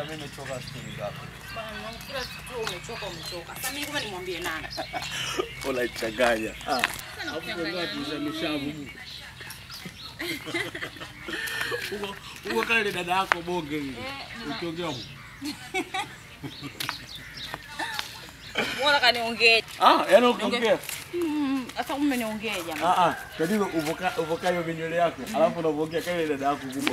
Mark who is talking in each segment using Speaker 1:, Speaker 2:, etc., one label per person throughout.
Speaker 1: mimi nimechoka stori zako.
Speaker 2: Bwana mwanangu, kila siku tu umechoka umechoka. Sasa mimi kumbe nimwambie nani?
Speaker 1: Unaichanganya. Ah.
Speaker 2: Sasa nakuchanganya nini?
Speaker 3: Uko uko kale dada yako bonge hivi.
Speaker 2: Eh, nina-
Speaker 3: Ukiongea huko.
Speaker 2: Mbona kaniongee?
Speaker 3: Ah, yaani ukiongea.
Speaker 2: Mm, Sasa kumbe niongee jamani.
Speaker 3: Ah ah, tatizo uvoka uvoka hiyo vinywele yako. Alafu unaongea kale dada yako kubwa.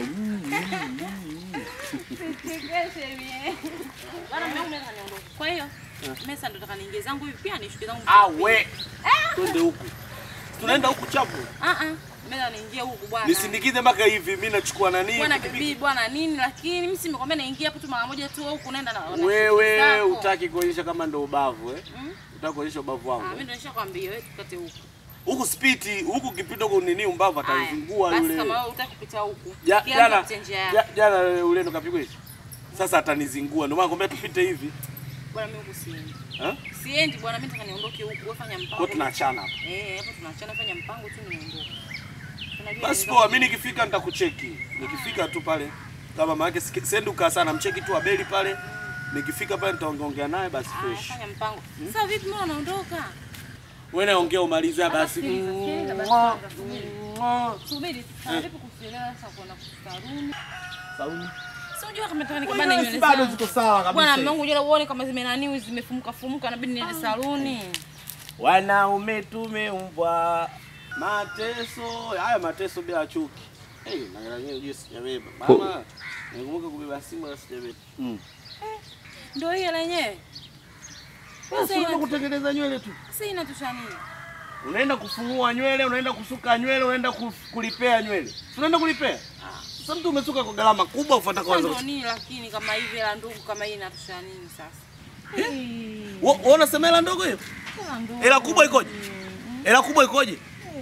Speaker 2: Bwana mwanangu mimi kaniondoka. Kwa hiyo mimi sasa ndo nataka niingie zangu hivi pia nishuke zangu.
Speaker 3: Ah we. Twende huku. Tunaenda huku chapo.
Speaker 2: Ah ah. Mimi ndo niingie huku bwana.
Speaker 3: Nisindikize mpaka hivi, mimi nachukua nani?
Speaker 2: Bwana bibi bwana nini lakini mimi si nimekwambia naingia hapo tu mara moja tu huku naenda na. na
Speaker 3: Wewe
Speaker 2: zako.
Speaker 3: utaki kuonyesha kama ndo ubavu eh?
Speaker 2: Mm?
Speaker 3: Utaki kuonyesha ubavu
Speaker 2: Ah, mimi
Speaker 3: wangu.
Speaker 2: ndo nishakwambia wewe tukate huku.
Speaker 3: Huku spiti, huku kipita huku nini umbavu
Speaker 2: Haya,
Speaker 3: atazingua
Speaker 2: Basi
Speaker 3: yule.
Speaker 2: kama wewe utaki kupita huku.
Speaker 3: Ja-
Speaker 2: kila
Speaker 3: Jana
Speaker 2: mtu apite njia yake.
Speaker 3: ja- jana ule ndo kapigwa hivi. Sasa atanizingua. Ndio maana nakwambia tupite hivi.
Speaker 2: Bwana mimi huku siendi.
Speaker 3: Eh?
Speaker 2: Siendi bwana mimi nataka niondoke huku. Wewe fanya mpango.
Speaker 3: Kwa tunaachana hapa.
Speaker 2: Eh, hapo tunaachana fanya mpango tu niondoke. Unajua
Speaker 3: Basi
Speaker 2: ndio-
Speaker 3: poa, mimi nikifika nitakucheki. Nikifika tu pale kama maana sendi ukaa sana, mcheki tu Abeli pale. Nikifika pale nitaongeongea naye basi
Speaker 2: Ah,
Speaker 3: fresh.
Speaker 2: fanya mpango. Sasa vipi mbona unaondoka?
Speaker 3: Wewe naongea umalize basi.
Speaker 2: sikiliza, sikiliza basi
Speaker 3: Mwah,
Speaker 2: kwanza, subiri.
Speaker 3: mwah.
Speaker 2: Subiri, sasa vipi kusielewa sasa kuona kusaruni?
Speaker 3: Sauni.
Speaker 2: Si unajua kama nataka
Speaker 3: Wewe
Speaker 2: nikabane
Speaker 3: si
Speaker 2: nywele
Speaker 3: bado
Speaker 2: zangu.
Speaker 3: ziko sawa kabisa.
Speaker 2: Bwana mwanangu unajua uone kama zimenaniu zimefumuka fumuka inabidi niende saluni.
Speaker 3: Wanaume tumeumbwa mateso, haya mateso bila chuki. Hey, na yenyewe unajua sijabeba. Mama, nikumbuka kubeba simu na sijabeba. Mm.
Speaker 2: Ndio hiyo lenyewe.
Speaker 3: Sasa unaenda kutengeneza nywele tu.
Speaker 2: Sasa inatusha nini?
Speaker 3: Unaenda kufungua nywele, unaenda kusuka nywele, unaenda kuf- kulipea nywele. Si Unaenda kulipea? Sasa mtu umesuka kwa gharama kubwa ufuata
Speaker 2: Sasa
Speaker 3: kwanza.
Speaker 2: ndio nini lakini kama hivi la ndugu kama hii inatusha nini sasa?
Speaker 3: Wewe unasema hela ndogo hiyo? Hela kubwa ikoje? Hela kubwa ikoje?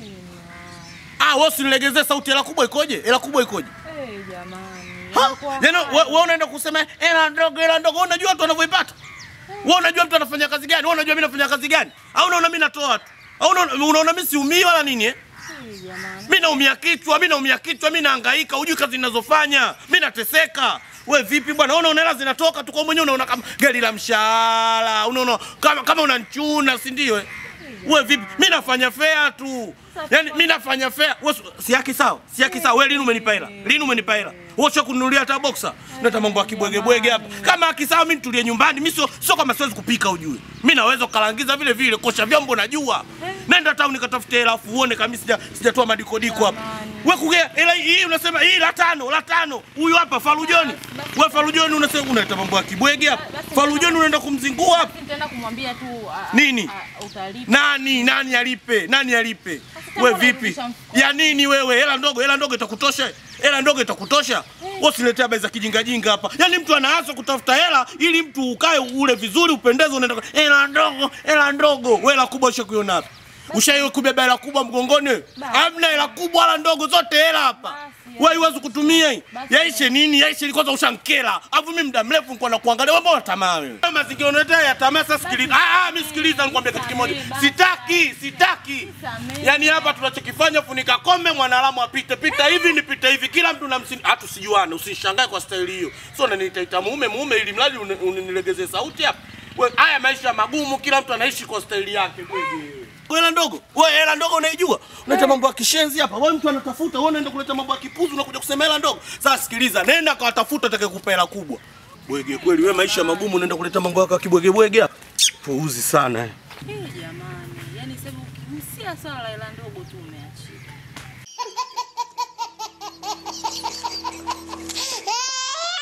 Speaker 3: Ah, wewe usinilegezee sauti, hela kubwa ikoje? Hela kubwa ikoje?
Speaker 2: Eh, jamani.
Speaker 3: Ha? Yaani wewe wewe unaenda kusema hela ndogo, hela ndogo, wewe unajua watu wanavyoipata? Wewe unajua mtu anafanya kazi gani? Wewe unajua mimi nafanya kazi gani? Au unaona mimi natoa tu? Au unaona unaona mimi siumii wala nini eh? Mimi naumia kichwa, mimi naumia kichwa, mimi nahangaika, hujui kazi ninazofanya. Mimi nateseka. We vipi bwana? Unaona una hela zinatoka tu kwa mwenyewe unaona kama gari la mshahara. Unaona kama kama unanichuna, si ndio? eh? We vipi? Mimi nafanya fea tu. Yaani mimi nafanya fea. Wewe si yaki sawa? Si yaki sawa. Wewe lini umenipa hela? Lini umenipa hela? Wewe sio kununulia hata boxer. Nata mambo ya kibwege bwege hapa. Kama haki sawa mimi nitulie nyumbani. Mimi sio sio kama siwezi kupika ujue. Mimi naweza kukalangiza vile vile, kosha vyombo najua. Nenda town nikatafute hela afu uone kama sija sijatoa madikodiko hapa. Wewe kugea hela hii unasema hii la tano, la tano. Huyu hapa Farujoni. Wewe Farujoni unasema unaita mambo ya kibwege hapa. Farujoni unaenda kumzingua hapa.
Speaker 2: Nitaenda kumwambia tu a- a-
Speaker 3: Nini?
Speaker 2: a- utalipa.
Speaker 3: Nani nani alipe? Nani alipe?
Speaker 2: kama
Speaker 3: We vipi?
Speaker 2: unarudisha mfuko.
Speaker 3: Ya nini wewe? Hela ndogo, hela ndogo itakutosha? Hela ndogo itakutosha? Wewe usiletee habari za kijinga jinga hapa. Yaani mtu anaanza kutafuta hela ili mtu ukae ule vizuri upendeze unaenda kwa- hela ndogo, hela ndogo. Wewe hela kubwa ushakuiona hapa. Ushaiwe kubeba hela kubwa mgongoni? wewe? Hamna hela kubwa wala ndogo, zote hela hapa.
Speaker 2: Basi,
Speaker 3: Wewe huwezi kutumia hii.
Speaker 2: Basi.
Speaker 3: Yaishe nini? Yaishe kwanza ushankela. Alafu mimi muda mrefu nilikuwa nakuangalia wewe mbona tamaa wewe? Wewe Mazingira unayotea ya tamaa sasa sikiliza. Ah ah mimi sikiliza nikwambia kitu kimoja.
Speaker 2: Basi.
Speaker 3: Sitaki, sitaki.
Speaker 2: Samehe.
Speaker 3: Yaani hapa tunachokifanya funika kombe mwanadamu apite pita hivi nipite hivi kila mtu na msini hata usijuane usinishangae kwa staili hiyo. Sio unaniita mume mume ili mradi uni- unilegezee sauti hapa. Wewe haya maisha magumu kila mtu anaishi kwa staili yake kweli. Wewe hela ndogo, wewe hela ndogo unaijua? Unaleta mambo ya kishenzi hapa. Wewe mtu anatafuta, wewe unaenda kuleta mambo ya kipuzi unakuja kusema hela ndogo. Sasa sikiliza, nenda kawatafuta atakayekupa hela kubwa. Bwege kweli, wewe maisha magumu unaenda kuleta mambo yako ya kibwege bwege hapa. Puuzi sana. eh.
Speaker 2: Eh, jamani. Yaani sasa msia swala la hela ndogo tu umeachika.